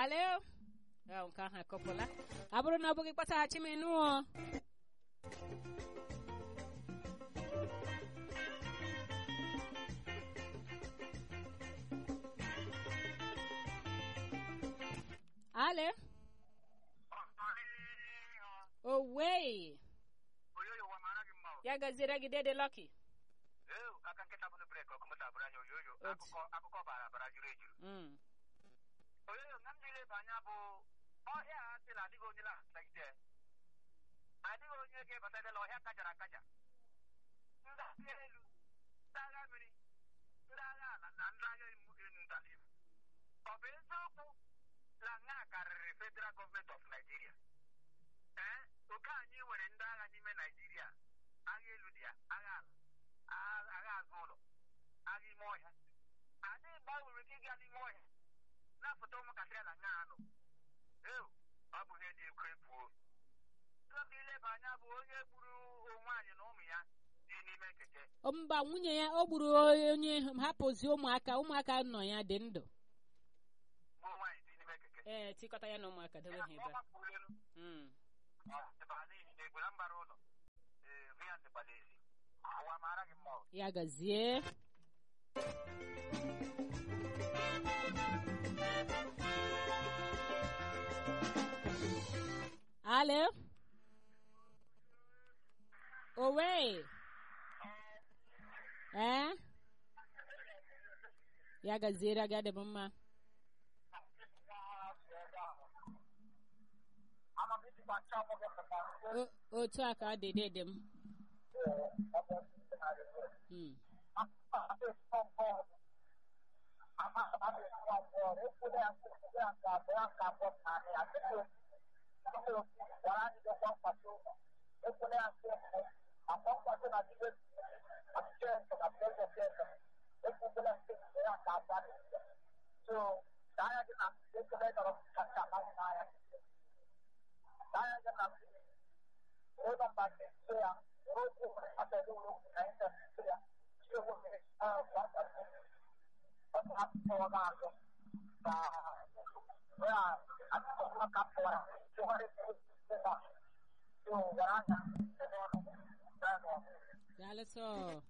alo ọ nke ahụ akọpụla ọ bụrụ na ọ bụghị kpọtaghachi m ịnụọ alo owei oyoyo wa mara gị mma o. ya gaziere gị dede lọki Ee, aka nkịta bụ na breki ọkụ moto abụrụ anya oyoyo Otu. akụkọ akụkọ bara bara juru ejuru Mm. oyoyo nga m jiri ebe anya bụ ọhịa a sị na adịghị onye na-atagide adịghị onye ga-ebatadela ọhịa kajara akaja ndị agha elu ndị agha mmiri ndị agha ala na ndị agha emu enu ndala ibu ọ bụ eziokwu na nga karịrị federal gọọmenti of Nigeria ee oke anyị nwere ndị agha n'ime Nigeria agha elu dị ya agha ala agha agha azụ ụlọ agha ime ọhịa adịghị mgbe a nwere ike ịga n'ime ọhịa na-afụta ụmụntakịrị na nga anụ eo ọ bụ ihe dị ekwu ekwuo oge ileba anya bụ onye gburu onwe anyị na ụmụ ya dị n'ime nkeke mba nwunye ya o gburu onye hapụzi ụmụaka ụmụaka nọ ya dị ndụ gbuo nwaanyị dị n'ime nkeke ee tikọta ya na ụmụaka dobe ha ebe a. gbapụrụ elu Mm. ebe a n'ihi na egbula mbara ụlọ ee hụ ya dịkwala ezi ụwa mara gị mma o. ya gazie alo owe ee ya gaziere gị adịbụ mma O- otu a ka ọ dị dịdị m Mm. Daalụ sọ.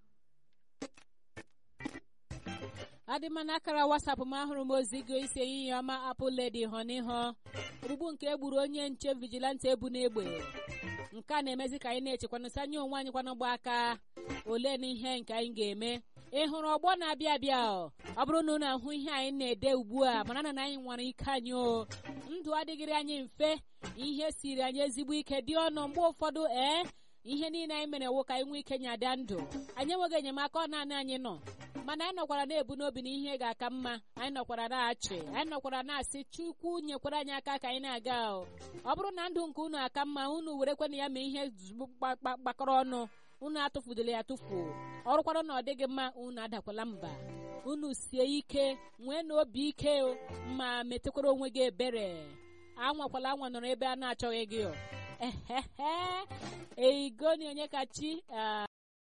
adịma n'akara wasapụ m ahụrụ m ozi gị isi ehihie ọma apụ ledi họ n'ihu ogbugbu nke egburu onye nche vigilante ebu n'egbe nke a na-emezi ka anyị na-echekwanụsị anya onwe anyị kwanụgba aka ole na ihe nke anyị ga-eme ị hụrụ ọgbọ na-abịa abịa ọ ọ bụrụ na unu ahụ ihe anyị na-ede ugbu a mara na anyị nwere ike anyị o ndụ adịghịrị anyị mfe ihe siri anyị ezigbo ike dị ọnụ mgbe ụfọdụ ee ihe niile anyị mere wụ ka anyị nwee ike nyada ndụ anyị enweghị enyemaka ọ naanị anyị nọ mana anyị nọkwara na-ebu n'obi na ihe ga-aka mma anyị nọkwara na-achị anyị nọkwara na-asị chukwu nyekwara anyị aka ka anyị na-aga o ọ bụrụ na ndụ nke unu aka mma unu werekwana ya ma ihe zugbo gba- gba- gbakọrọ ọnụ unu atụfudela ya tụfu ọrụkwara na ọ dịghị mma unu adakwala mba unu sie ike nwee na obi ike o, ma metekwara onwe gị ebere anwakwala anwa nọrọ ebe a na-achọghị gị o ehehe eigoni onye ka chi ah,